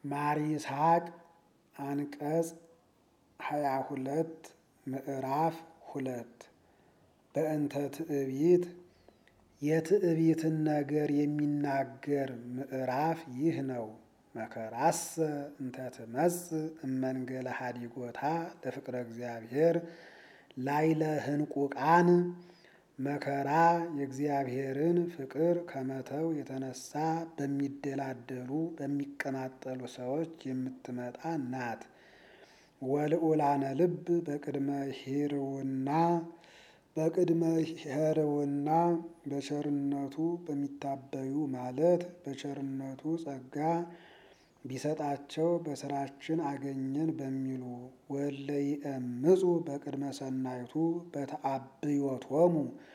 ማር ይስሐቅ አንቀጽ ሀያ ሁለት ምዕራፍ ሁለት በእንተ ትዕቢት የትዕቢትን ነገር የሚናገር ምዕራፍ ይህ ነው። መከራሰ እንተ ትመጽእ እመንገለ ሀዲጎታ ለፍቅረ እግዚአብሔር ላይለ ህንቁቃን መከራ የእግዚአብሔርን ፍቅር ከመተው የተነሳ በሚደላደሉ በሚቀማጠሉ ሰዎች የምትመጣ ናት። ወልዑላነ ልብ በቅድመ ሂርውና በቅድመ ሄርውና በቸርነቱ በሚታበዩ ማለት በቸርነቱ ጸጋ ቢሰጣቸው በስራችን አገኘን በሚሉ ወለይእምፁ በቅድመ ሰናይቱ በተአብዮቶሙ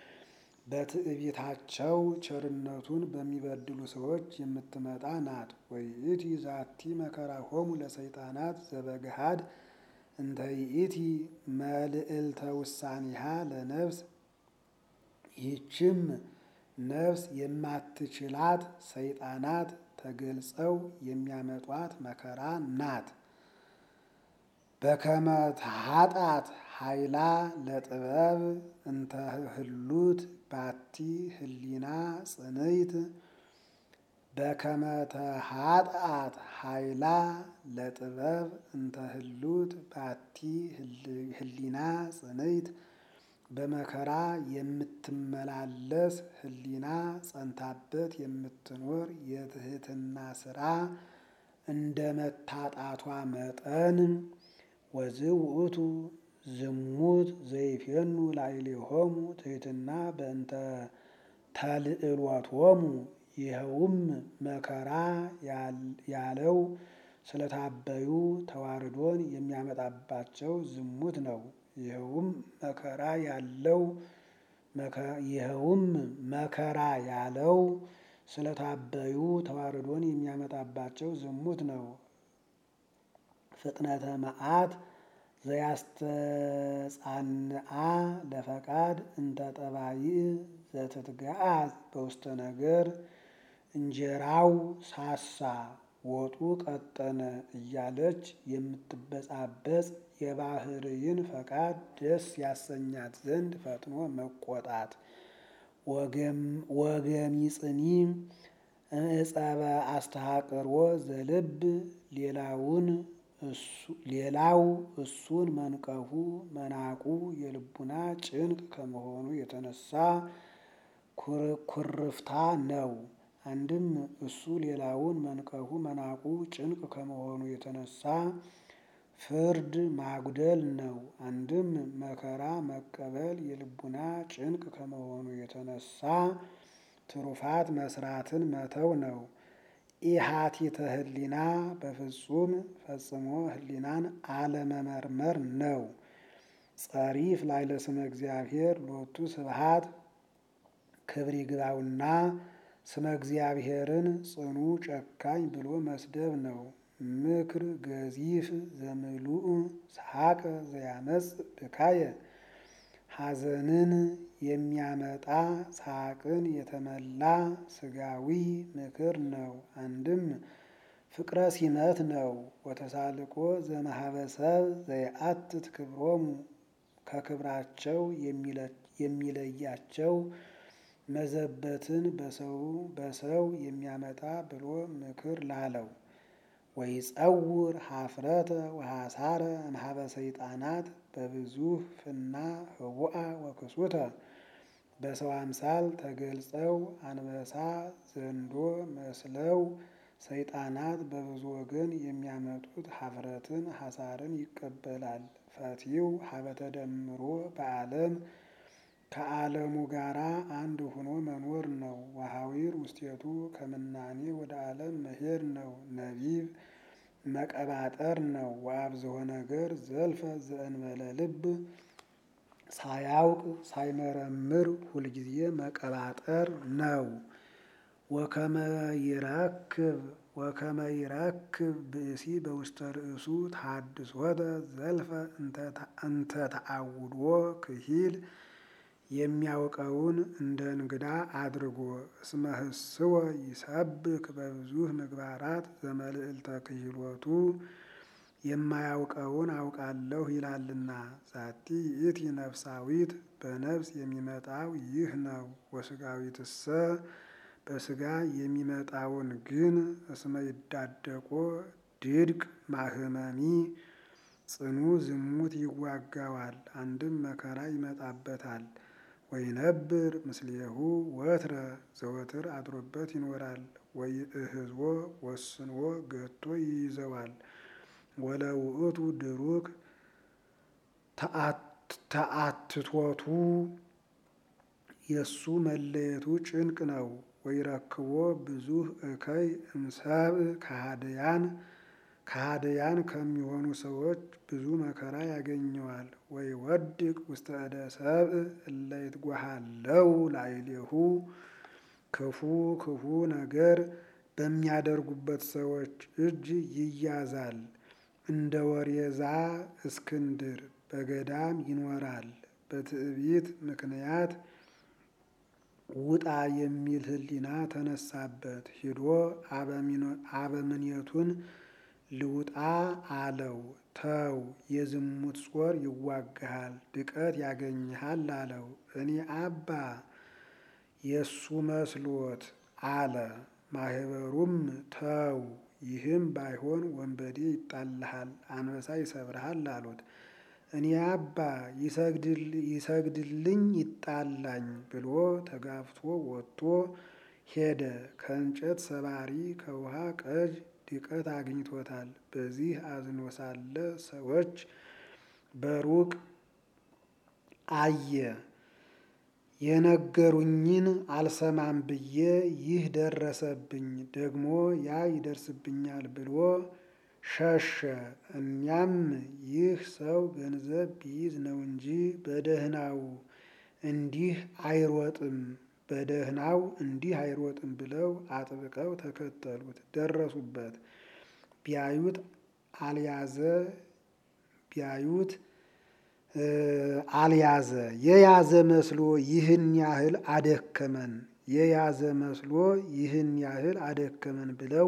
በትዕቢታቸው ቸርነቱን በሚበድሉ ሰዎች የምትመጣ ናት። ወይእቲ ዛቲ መከራሆሙ ለሰይጣናት ዘበግሃድ እንተ ይእቲ መልዕልተ ውሳኔሃ ለነፍስ ይህችም ነፍስ የማትችላት ሰይጣናት ተገልጸው የሚያመጧት መከራ ናት። በከመ ተሃጣት ኃይላ ለጥበብ እንተ ህሉት ባቲ ህሊና ጽንይት በከመ ተሃጣት ኃይላ ለጥበብ እንተ ህሉት ባቲ ህሊና ጽንይት በመከራ የምትመላለስ ህሊና ጸንታበት የምትኖር የትህትና ስራ እንደ መታጣቷ መጠን ወዝእ ውእቱ ዝሙት ዘይፌኑ ላዕሌሆሙ ትሕትና በእንተ ተልዕሎቶሙ ይኸውም መከራ ያለው ስለታበዩ ተዋርዶን የሚያመጣባቸው ዝሙት ነው። ይኸውም መከራ ያለው ይኸውም መከራ ያለው ስለታበዩ ተዋርዶን የሚያመጣባቸው ዝሙት ነው። ፍጥነተ መዓት ዘያስተጻንአ ለፈቃድ እንተ ጠባይ ዘትትገአዝ በውስተ ነገር እንጀራው ሳሳ ወጡ ቀጠነ እያለች የምትበጻበጽ የባህርይን ፈቃድ ደስ ያሰኛት ዘንድ ፈጥኖ መቆጣት። ወገሚጽኒ እጸበ አስተሐቅሮ ዘልብ ሌላውን ሌላው እሱን መንቀፉ መናቁ የልቡና ጭንቅ ከመሆኑ የተነሳ ኩርፍታ ነው። አንድም እሱ ሌላውን መንቀፉ መናቁ ጭንቅ ከመሆኑ የተነሳ ፍርድ ማጉደል ነው። አንድም መከራ መቀበል የልቡና ጭንቅ ከመሆኑ የተነሳ ትሩፋት መስራትን መተው ነው። ኢሃቲተ ህሊና በፍጹም ፈጽሞ ህሊናን አለመመርመር ነው። ጸሪፍ ላዕለ ስመ እግዚአብሔር ሎቱ ስብሐት ክብር ይግባውና ስመ እግዚአብሔርን ጽኑ ጨካኝ ብሎ መስደብ ነው። ምክር ገዚፍ ዘምሉእ ሰሐቀ ዘያመጽ ብካየ ሐዘንን የሚያመጣ ሳቅን የተመላ ስጋዊ ምክር ነው። አንድም ፍቅረ ሲመት ነው። ወተሳልቆ ዘመሃበሰብ ዘየአትት ክብሮሙ ከክብራቸው የሚለያቸው መዘበትን በሰው በሰው የሚያመጣ ብሎ ምክር ላለው ወይጸውር ሀፍረተ ወሐሳረ እምኀበ ሰይጣናት በብዙ ፍና ህቡአ ወክሱተ በሰው አምሳል ተገልጸው አንበሳ ዘንዶ መስለው ሰይጣናት በብዙ ወገን የሚያመጡት ሀፍረትን ሐሳርን ይቀበላል። ፈቲው ሀበ ተደምሮ በዓለም ከዓለሙ ጋራ አንድ ሆኖ መኖር ነው። ወሐዊር ውስቴቱ ከምናኔ ወደ ዓለም መሄድ ነው። ነቢብ መቀባጠር ነው። ወአብዝሖ ነገር ዘልፈ ዘእንበለ ልብ ሳያውቅ ሳይመረምር ሁልጊዜ መቀባጠር ነው። ወከመ ይረክብ ወከመ ይረክብ ብእሲ በውስተ ርእሱ ተሐድሶተ ዘልፈ እንተ ተአውዶ ክሂል የሚያውቀውን እንደ እንግዳ አድርጎ እስመ ህስወ ይሰብክ በብዙህ ምግባራት ዘመልዕልተ ክህሎቱ የማያውቀውን አውቃለሁ ይላልና። ዛቲ ይእቲ ነፍሳዊት በነፍስ የሚመጣው ይህ ነው። ወስጋዊትሰ በስጋ የሚመጣውን ግን እስመ ይዳደቆ ድድቅ ማህመሚ ጽኑ ዝሙት ይዋጋዋል፣ አንድም መከራ ይመጣበታል። ወይነብር ምስሌሁ ወትረ ዘወትር አድሮበት ይኖራል። ወይእህዝዎ ወስንዎ ገቶ ይይዘዋል። ወለውእቱ ድሩክ ተአትቶቱ የእሱ መለየቱ ጭንቅ ነው። ወይረክቦ ብዙህ እከይ እምሰብእ ከሃደያን ከሃደያን ከሚሆኑ ሰዎች ብዙ መከራ ያገኘዋል። ወይ ወድቅ ውስተ እደ ሰብእ እለ ይትጓሃለው ላዕሌሁ ክፉ ክፉ ነገር በሚያደርጉበት ሰዎች እጅ ይያዛል። እንደ ወሬዛ እስክንድር በገዳም ይኖራል። በትዕቢት ምክንያት ውጣ የሚል ሕሊና ተነሳበት። ሂዶ አበምኔቱን ልውጣ አለው። ተው የዝሙት ጾር ይዋግሃል፣ ድቀት ያገኝሃል አለው። እኔ አባ የእሱ መስሎት አለ። ማህበሩም ተው ይህም ባይሆን ወንበዴ ይጣልሃል፣ አንበሳ ይሰብርሃል አሉት። እኔ አባ ይሰግድልኝ ይጣላኝ ብሎ ተጋፍቶ ወጥቶ ሄደ። ከእንጨት ሰባሪ ከውሃ ቀጅ ድቀት አግኝቶታል። በዚህ አዝኖ ሳለ ሰዎች በሩቅ አየ። የነገሩኝን አልሰማም ብዬ ይህ ደረሰብኝ፣ ደግሞ ያ ይደርስብኛል ብሎ ሸሸ። እኛም ይህ ሰው ገንዘብ ቢይዝ ነው እንጂ በደህናው እንዲህ አይሮጥም በደህናው እንዲህ አይሮጥም ብለው አጥብቀው ተከተሉት። ደረሱበት። ቢያዩት አልያዘ ቢያዩት አልያዘ የያዘ መስሎ ይህን ያህል አደከመን የያዘ መስሎ ይህን ያህል አደከመን ብለው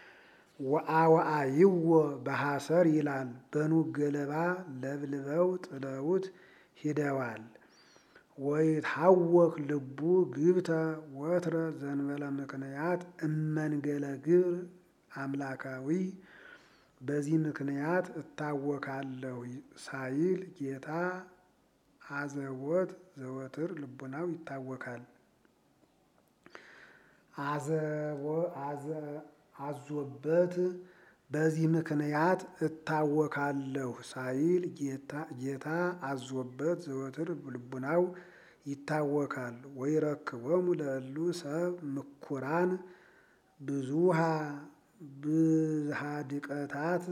ወአወአይዎ በሐሰር ይላል። በኑግ ገለባ ለብልበው ጥለውት ሂደዋል። ወይታወክ ልቡ ግብተ ወትረ ዘንበለ ምክንያት እመንገለ ግብር አምላካዊ በዚህ ምክንያት እታወካለሁ ሳይል ጌታ አዘቦት ዘወትር ልቡናው ይታወካል። አዞበት በዚህ ምክንያት እታወካለሁ ሳይል ጌታ አዞበት ዘወትር ልቡናው ይታወካል። ወይረክቦሙ ለእሉ ሰብ ምኩራን ብዙሃ ብዝሃ ድቀታት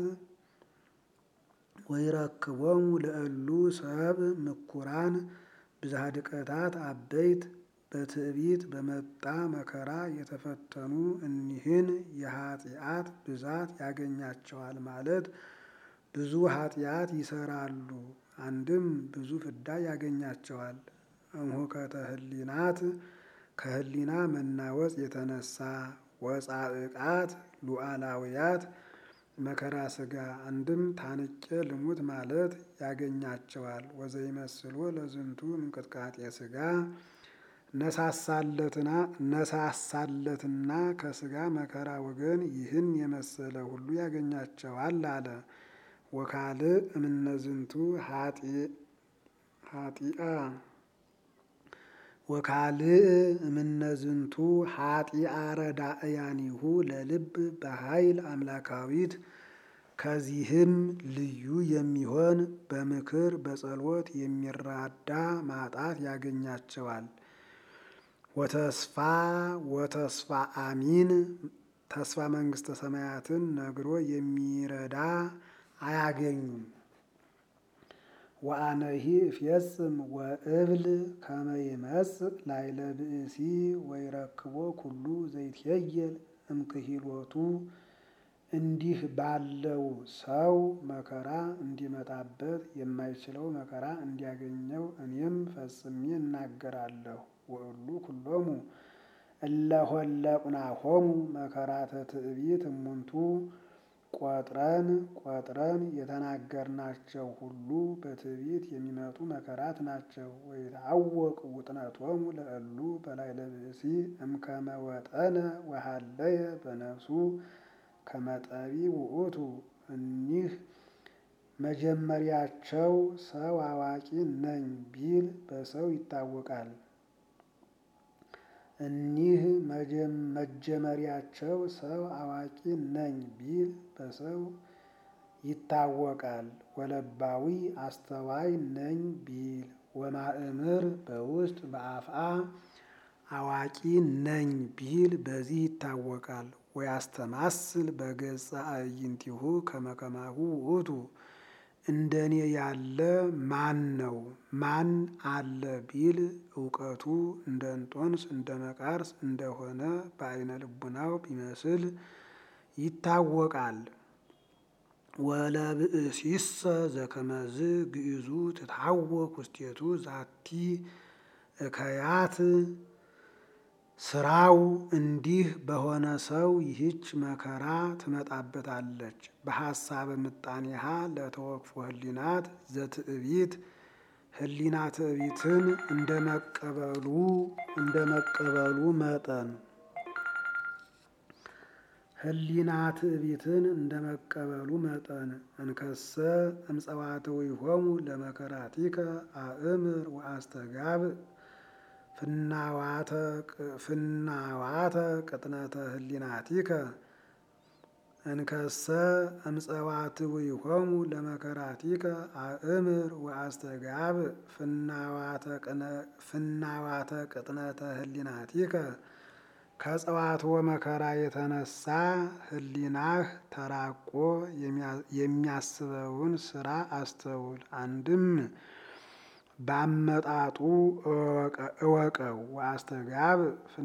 ወይረክቦሙ ለእሉ ሰብ ምኩራን ብዝሃ ድቀታት አበይት በትዕቢት በመጣ መከራ የተፈተኑ እኒህን የኃጢአት ብዛት ያገኛቸዋል ማለት ብዙ ኃጢአት ይሰራሉ። አንድም ብዙ ፍዳ ያገኛቸዋል። እምሆከተ ህሊናት ከህሊና መናወጽ የተነሳ ወጻዕቃት ሉዓላውያት መከራ ስጋ አንድም ታንቄ ልሙት ማለት ያገኛቸዋል። ወዘይመስሎ ለዝንቱ እንቅጥቃጤ ስጋ ነሳሳለትና ነሳሳለትና ከስጋ መከራ ወገን ይህን የመሰለ ሁሉ ያገኛቸዋል አለ። ወካልእ እምነዝንቱ ሀጢአ ወካልእ እምነዝንቱ ሀጢአ ረዳእያኒሁ ለልብ በኃይል አምላካዊት ከዚህም ልዩ የሚሆን በምክር በጸሎት የሚራዳ ማጣት ያገኛቸዋል። ወተስፋ ወተስፋ አሚን ተስፋ መንግስተ ሰማያትን ነግሮ የሚረዳ አያገኙም። ወአነሂ እፌጽም ወእብል ከመ ይመጽእ ላዕለ ብእሲ ወይረክቦ ኩሉ ዘይትሄየል እምክሂሎቱ እንዲህ ባለው ሰው መከራ እንዲመጣበት የማይችለው መከራ እንዲያገኘው እኔም ፈጽሜ እናገራለሁ። ወእሉ ኩሎሙ እለ ሆለቁናሆሙ መከራተ ትዕቢት እሙንቱ ቆጥረን ቆጥረን የተናገርናቸው ሁሉ በትዕቢት የሚመጡ መከራት ናቸው። ወይትዐወቅ ውጥነቶሙ ለእሉ በላዕለ ብእሲ እምከመ ወጠነ ወሀለየ በነፍሱ ከመጠቢ ውእቱ እኒህ መጀመሪያቸው ሰው አዋቂ ነኝ ቢል በሰው ይታወቃል። እኒህ መጀመሪያቸው ሰው አዋቂ ነኝ ቢል በሰው ይታወቃል። ወለባዊ አስተዋይ ነኝ ቢል ወማእምር በውስጥ በአፍአ አዋቂ ነኝ ቢል በዚህ ይታወቃል። ወያስተማስል በገጸ አዕይንቲሁ ከመ ከማሁ ውእቱ እንደኔ ያለ ማን ነው ማን አለ ቢል እውቀቱ እንደ እንጦንስ እንደ መቃርስ እንደሆነ በዓይነ ልቡናው ቢመስል ይታወቃል። ወለብእሲሰ ዘከመዝ ግእዙ ትታወክ ውስቴቱ ዛቲ እከያት ስራው እንዲህ በሆነ ሰው ይህች መከራ ትመጣበታለች። በሐሳብ ምጣኔሃ ለተወክፎ ህሊናት ዘትዕቢት ህሊና ትዕቢትን እንደ መቀበሉ እንደ መቀበሉ መጠን ህሊና ትዕቢትን እንደ መቀበሉ መጠን እንከሰ እምጸዋትዊሆሙ ለመከራቲከ አእምር ወአስተጋብ ፍናዋተ ቅጥነተ ህሊናቲከ እንከሰ እምጸዋትዊሆሙ ለመከራቲከ አእምር ወአስተጋብ ፍናዋተ ቅጥነተ ህሊናቲከ ከጸዋትወ መከራ የተነሳ ህሊናህ ተራቆ የሚያስበውን ስራ አስተውል። አንድም ባመጣጡ እወቀው። ወአስተጋብ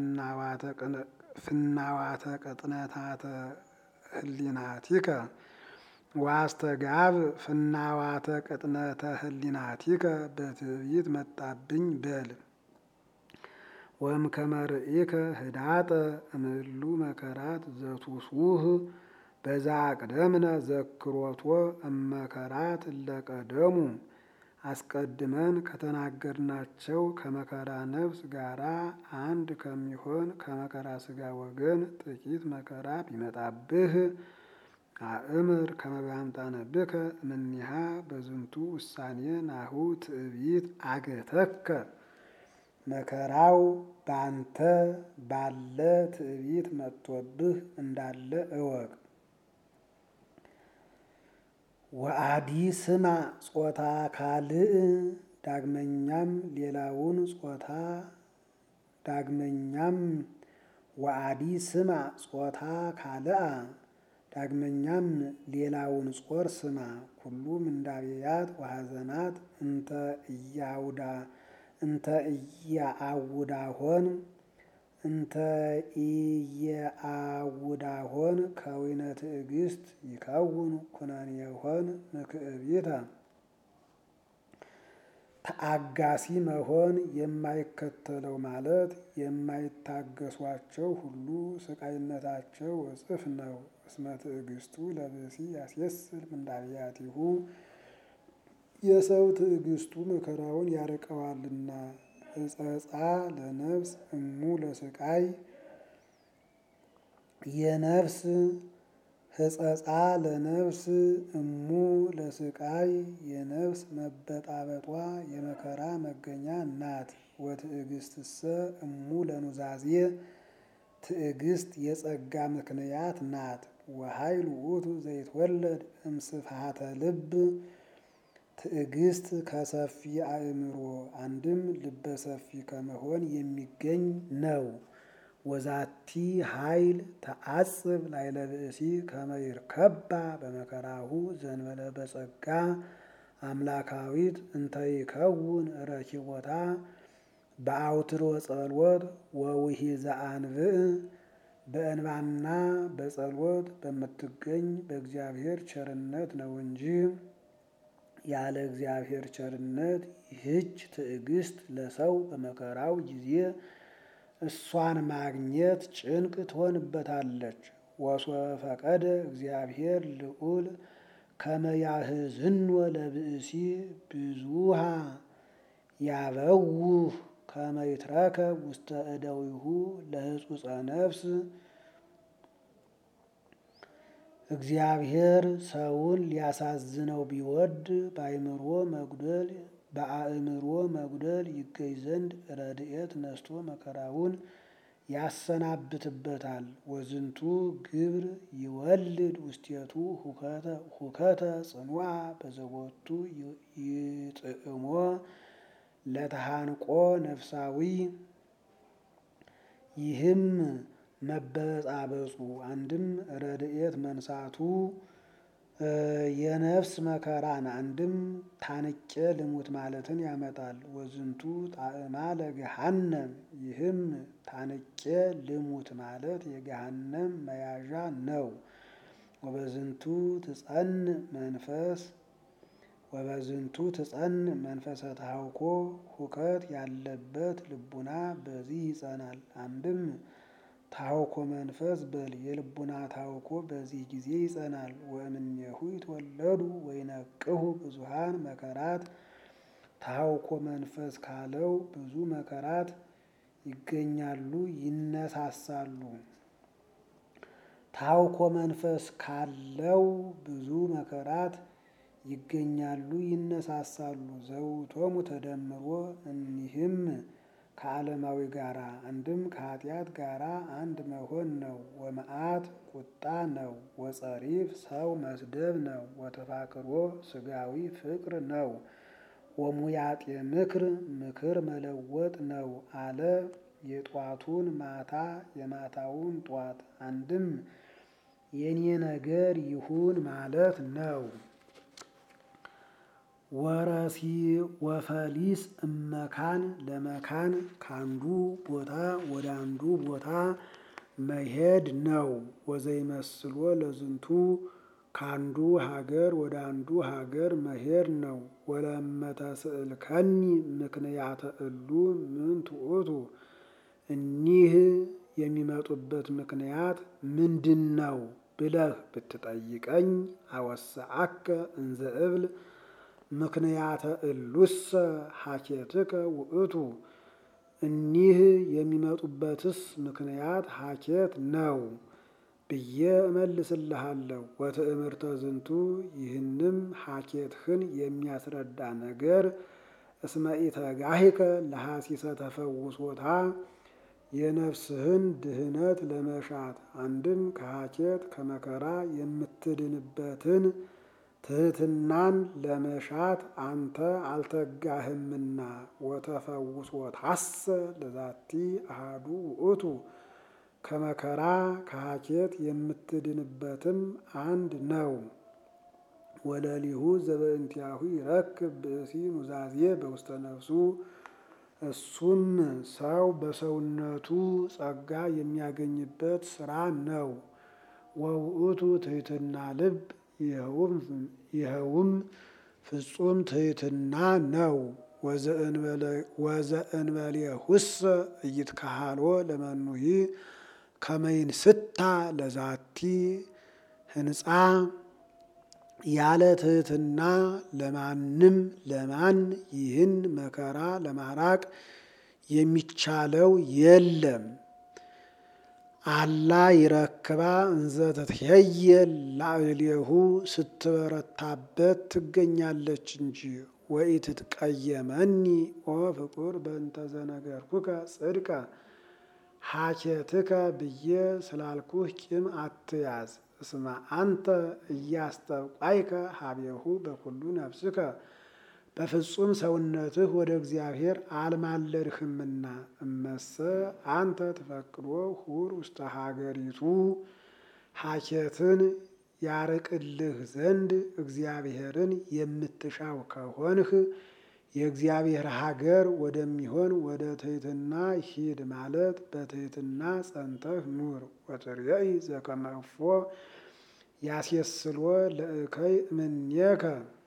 ፍናዋተ ቅጥነታተ ህሊናቲከ ወአስተጋብ ፍናዋተ ቅጥነተ ህሊናቲከ በትዕቢት መጣብኝ በል። ወእምከመ ርኢከ ህዳጠ እምእሉ መከራት ዘቱሱህ በዛ አቅደምነ ዘክሮቶ እመከራት እለቀደሙ አስቀድመን ከተናገርናቸው ከመከራ ነፍስ ጋራ አንድ ከሚሆን ከመከራ ስጋ ወገን ጥቂት መከራ ቢመጣብህ አእምር ከመ በአምጣነብከ እምኔሃ በዝንቱ ውሳኔ ናሁ ትዕቢት አገተከ መከራው ባንተ ባለ ትዕቢት መጥቶብህ እንዳለ እወቅ። ወአዲ ስማ ጾታ ካልእ ዳግመኛም ሌላውን ጾታ ዳግመኛም ወአዲ ስማ ጾታ ካልአ ዳግመኛም ሌላውን ጾር ስማ ኩሉ ምንዳቤያት ወሐዘናት እንተ እያውዳ እንተ እያአውዳሆን እንተ ኢየአውዳሆን ከዊነ ትዕግስት ይከውን ኩነኔሆን ምክዕቢተ ተአጋሲ መሆን የማይከተለው ማለት የማይታገሷቸው ሁሉ ስቃይነታቸው እጽፍ ነው። እስመ ትዕግስቱ ለብእሲ ያስየስል ምንዳቤያቲሁ የሰው ትዕግስቱ መከራውን ያርቀዋልና። እጸጻ ለነፍስ እሙ ለስቃይ የነፍስ ህጸጻ ለነፍስ እሙ ለስቃይ የነፍስ መበጣበጧ የመከራ መገኛ ናት። ወትዕግስትሰ እሙ ለኑዛዜ ትዕግስት የጸጋ ምክንያት ናት። ወኃይል ውእቱ ዘይትወለድ እምስፍሃተ ልብ ትዕግስት ከሰፊ አእምሮ አንድም ልበ ሰፊ ከመሆን የሚገኝ ነው። ወዛቲ ኃይል ተአጽብ ላዕለ ብእሲ ከመ ይርከባ በመከራሁ ዘእንበለ በጸጋ አምላካዊት እንተ ይከውን ረኪቦታ በአውትሮ ጸሎት ወውሂዘ አንብዕ በእንባና በጸሎት በምትገኝ በእግዚአብሔር ቸርነት ነው እንጂ ያለ እግዚአብሔር ቸርነት ይህች ትዕግስት ለሰው በመከራው ጊዜ እሷን ማግኘት ጭንቅ ትሆንበታለች። ወሶበ ፈቀደ እግዚአብሔር ልዑል ከመ ያህዝንወ ለብእሲ ብዙሃ ያበውህ ከመ ይትረከብ ውስተ እደዊሁ ለህጹጸ ነፍስ እግዚአብሔር ሰውን ሊያሳዝነው ቢወድ በአእምሮ መጉደል በአእምሮ መጉደል ይገኝ ዘንድ ረድኤት ነስቶ መከራውን ያሰናብትበታል። ወዝንቱ ግብር ይወልድ ውስቴቱ ሁከተ ጽኑዓ በዘቦቱ ይጥዕሞ ለተሃንቆ ነፍሳዊ ይህም መበጻበጹ አንድም ረድኤት መንሳቱ የነፍስ መከራን አንድም ታንቄ ልሙት ማለትን ያመጣል። ወዝንቱ ጣዕማ ለገሃነም ይህም ታንቄ ልሙት ማለት የገሃነም መያዣ ነው። ወበዝንቱ ትጸን መንፈስ ወበዝንቱ ትጸን መንፈሰ ተሃውኮ ሁከት ያለበት ልቡና በዚህ ይጸናል። አንድም ታውኮ መንፈስ በል የልቡና ታውኮ በዚህ ጊዜ ይጸናል። ወእምኔሁ ይትወለዱ ወይነቅሁ ብዙሃን መከራት ታውኮ መንፈስ ካለው ብዙ መከራት ይገኛሉ፣ ይነሳሳሉ። ታውኮ መንፈስ ካለው ብዙ መከራት ይገኛሉ፣ ይነሳሳሉ። ዘውቶሙ ተደምሮ እኒህም ከዓለማዊ ጋራ አንድም ከኃጢአት ጋራ አንድ መሆን ነው። ወመዓት ቁጣ ነው። ወጸሪፍ ሰው መስደብ ነው። ወተፋቅሮ ስጋዊ ፍቅር ነው። ወሙያጤ ምክር ምክር መለወጥ ነው አለ። የጧቱን ማታ የማታውን ጧት አንድም የኔ ነገር ይሁን ማለት ነው። ወረሲ ወፈሊስ እመካን ለመካን ካንዱ ቦታ ወደ አንዱ ቦታ መሄድ ነው። ወዘይመስሎ ለዝንቱ ካንዱ ሀገር ወደ አንዱ ሀገር መሄድ ነው። ወለመተስእልከኒ ምክንያተ እሉ ምን ትዑቱ እኒህ የሚመጡበት ምክንያት ምንድን ነው ብለህ ብትጠይቀኝ አወስአከ እንዘ እብል ምክንያተ እሉሰ ሀኬትከ ውእቱ እኒህ የሚመጡበትስ ምክንያት ሀኬት ነው ብዬ እመልስልሃለሁ። ወትእምርተ ዝንቱ ይህንም ሀኬትህን የሚያስረዳ ነገር እስመ ኢተጋሂከ ለሐሲሰ ተፈውሶታ የነፍስህን ድህነት ለመሻት አንድም ከሀኬት ከመከራ የምትድንበትን ትህትናን ለመሻት አንተ አልተጋህምና። ወተፈውሶታሰ ለዛቲ አሃዱ ውእቱ ከመከራ ከሀኬት የምትድንበትም አንድ ነው። ወለሊሁ ዘበእንቲአሁ ይረክብ ብእሲ ኑዛዜ በውስተ ነፍሱ እሱም ሰው በሰውነቱ ጸጋ የሚያገኝበት ስራ ነው። ወውእቱ ትህትና ልብ ይኸውም ፍጹም ትህትና ነው። ወዘእንበሌሁሰ ኢይትከሃሎ ለመኑሂ ከመይንስታ ለዛቲ ህንፃ ያለ ትህትና ለማንም ለማን ይህን መከራ ለማራቅ የሚቻለው የለም። አላ ይረክባ እንዘ ተትሄየል ላዕሌሁ ስትበረታበት ትገኛለች እንጂ። ወኢትትቀየመኒ ኦ ፍቁር በእንተ ዘነገርኩከ ጽድቀ ሀኬትከ ብዬ ስላልኩህ ቂም አትያዝ። እስመ አንተ እያስጠቋይከ ሀቤሁ በኩሉ ነፍስከ በፍጹም ሰውነትህ ወደ እግዚአብሔር አልማለድህምና። እመሰ አንተ ትፈቅዶ ሁር ውስተ ሀገሪቱ ሀኬትን ያርቅልህ ዘንድ እግዚአብሔርን የምትሻው ከሆንህ የእግዚአብሔር ሀገር ወደሚሆን ወደ ትሕትና ሂድ ማለት በትሕትና ጸንተህ ኑር። ወትርየኢ ዘከመ እፎ ያሴስሎ ለእከይ እምኔከ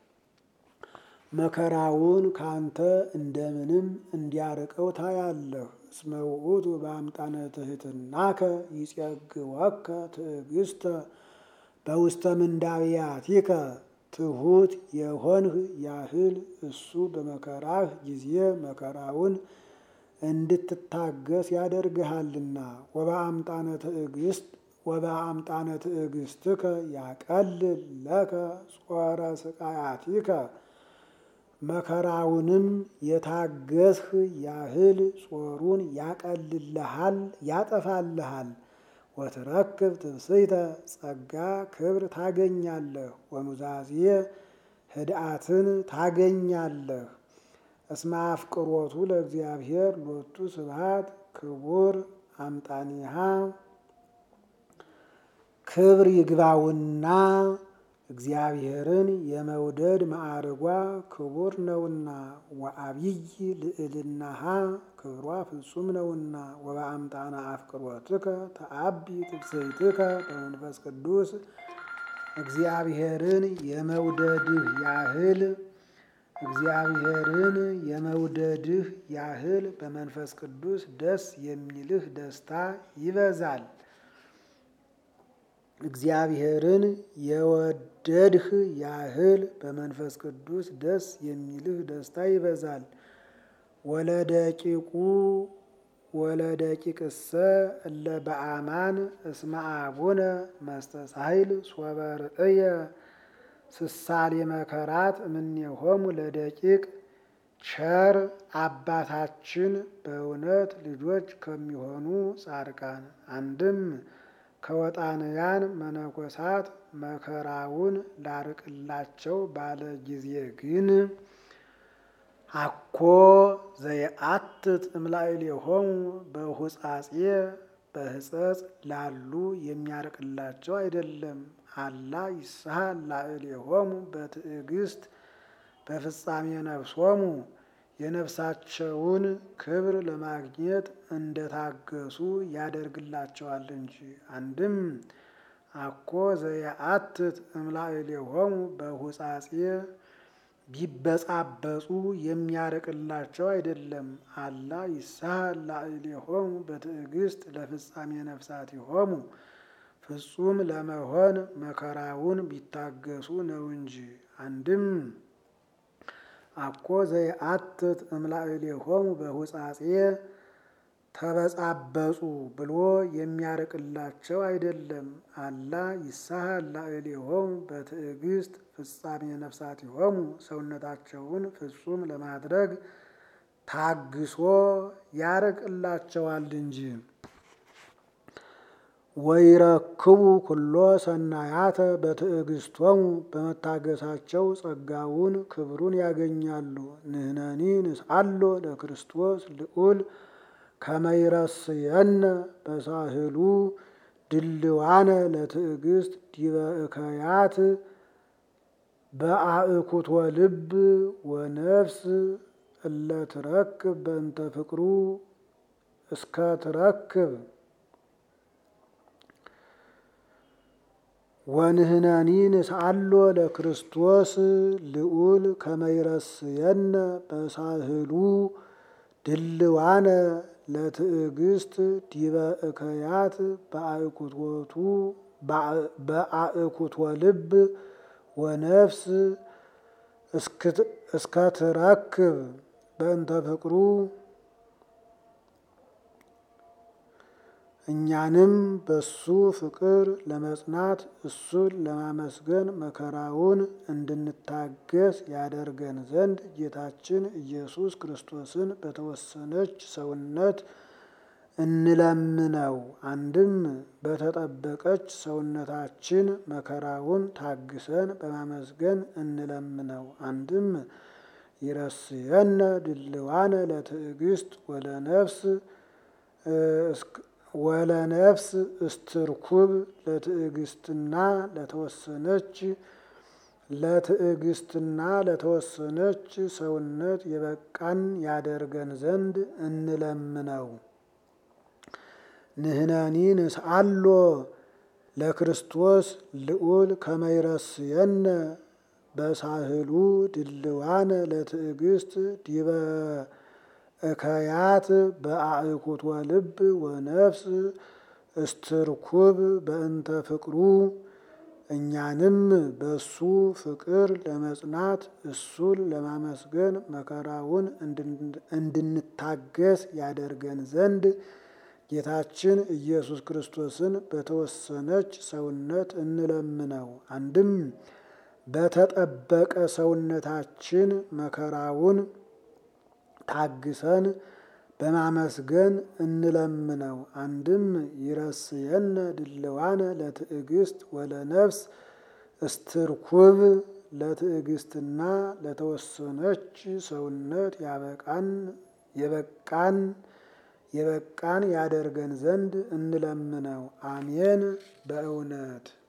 መከራውን ካንተ እንደምንም እንዲያርቀው ታያለህ። እስመ ውእቱ በአምጣነ ትሕትናከ ይጼግወከ ትዕግስተ በውስተ ምንዳብያቲከ ትሑት የሆንህ ያህል እሱ በመከራህ ጊዜ መከራውን እንድትታገስ ያደርግሃልና። ወበአምጣነ ትዕግስት ወበአምጣነ ትዕግስትከ ያቀልል ለከ ጾረ ስቃያቲከ መከራውንም የታገስህ ያህል ጾሩን ያቀልልሃል ያጠፋልሃል። ወትረክብ ትብስይተ ጸጋ ክብር ታገኛለህ። ወኑዛዜ ህድአትን ታገኛለህ። እስመ አፍቅሮቱ ለእግዚአብሔር ሎቱ ስብሐት ክቡር አምጣኒሃ ክብር ይግባውና እግዚአብሔርን የመውደድ ማዕርጓ ክቡር ነውና። ወአብይ ልዕልናሃ ክብሯ ፍጹም ነውና። ወበአምጣነ አፍቅሮትከ ተአቢ ትብስይትከ በመንፈስ ቅዱስ እግዚአብሔርን የመውደድህ ያህል እግዚአብሔርን የመውደድህ ያህል በመንፈስ ቅዱስ ደስ የሚልህ ደስታ ይበዛል። እግዚአብሔርን የወደድህ ያህል በመንፈስ ቅዱስ ደስ የሚልህ ደስታ ይበዛል። ወለደቂቁ ወለደቂቅሰ እለ በአማን እስመ አቡነ መስተሳይል ሶበ ርእየ ስሳሌ መከራት እምኔሆሙ ለደቂቅ ቸር አባታችን በእውነት ልጆች ከሚሆኑ ጻድቃን አንድም ከወጣንያን መነኮሳት መከራውን ላርቅላቸው ባለ ጊዜ ግን አኮ ዘየአትት እምላዕሌሆሙ በሁጻጼ በሕጸጽ ላሉ የሚያርቅላቸው አይደለም። አላ ይስሐል ላዕሌሆሙ በትዕግስት በፍጻሜ ነፍሶሙ የነፍሳቸውን ክብር ለማግኘት እንደታገሱ ያደርግላቸዋል እንጂ። አንድም አኮ ዘየአትት እምላዕሌሆሙ በሁጻጼ ቢበጻበጹ የሚያርቅላቸው አይደለም። አላ ይስሐል ላዕሌሆሙ በትዕግስት ለፍጻሜ ነፍሳቲሆሙ ፍጹም ለመሆን መከራውን ቢታገሱ ነው እንጂ። አንድም አኮ ዘየአትት እምላዕሌሆሙ በሁጻጼ ተበጻበጹ ብሎ የሚያርቅላቸው አይደለም። አላ ይስሐል ላዕሌሆሙ በትዕግስት ፍጻሜ ነፍሳቲሆሙ ሰውነታቸውን ፍጹም ለማድረግ ታግሶ ያርቅላቸዋል እንጂ። ወይረክቡ ኩሎ ሰናያተ በትዕግስቶሙ በመታገሳቸው ጸጋውን ክብሩን ያገኛሉ። ንሕነኒ ንስአሎ ለክርስቶስ ልዑል ከመይረስየነ በሳህሉ ድልዋነ ለትዕግስት ዲበ እከያት በአእኩቶ ልብ ወነፍስ እለ ትረክብ በእንተ ፍቅሩ እስከ ትረክብ ወንህነኒ ንስአሎ ለክርስቶስ ልዑል ከመይረስየነ በሳህሉ ድልዋነ ለትዕግስት ዲበ እከያት በአእኩቶቱ በአእኩቶ ልብ ወነፍስ እስከ ትረክብ በእንተ ፍቅሩ እኛንም በሱ ፍቅር ለመጽናት እሱን ለማመስገን መከራውን እንድንታገስ ያደርገን ዘንድ ጌታችን ኢየሱስ ክርስቶስን በተወሰነች ሰውነት እንለምነው። አንድም በተጠበቀች ሰውነታችን መከራውን ታግሰን በማመስገን እንለምነው። አንድም ይረስየነ ድልዋነ ለትዕግስት ወለነፍስ ወለነፍስ እስትርኩብ ለትዕግስትና ለተወሰነች ለትዕግስትና ለተወሰነች ሰውነት የበቃን ያደርገን ዘንድ እንለምነው። ንህነኒ ንስአሎ ለክርስቶስ ልዑል ከመይረስየነ በሳህሉ ድልዋነ ለትዕግስት ዲበ እከያት በአእኩቶ ልብ ወነፍስ እስትርኩብ በእንተ ፍቅሩ እኛንም በሱ ፍቅር ለመጽናት እሱን ለማመስገን መከራውን እንድንታገስ ያደርገን ዘንድ ጌታችን ኢየሱስ ክርስቶስን በተወሰነች ሰውነት እንለምነው። አንድም በተጠበቀ ሰውነታችን መከራውን ታግሰን በማመስገን እንለምነው። አንድም ይረስየነ ድልዋነ ለትዕግስት ወለነፍስ እስትርኩብ ለትዕግስትና ለተወሰነች ሰውነት ያበቃን የበቃን የበቃን ያደርገን ዘንድ እንለምነው። አሜን በእውነት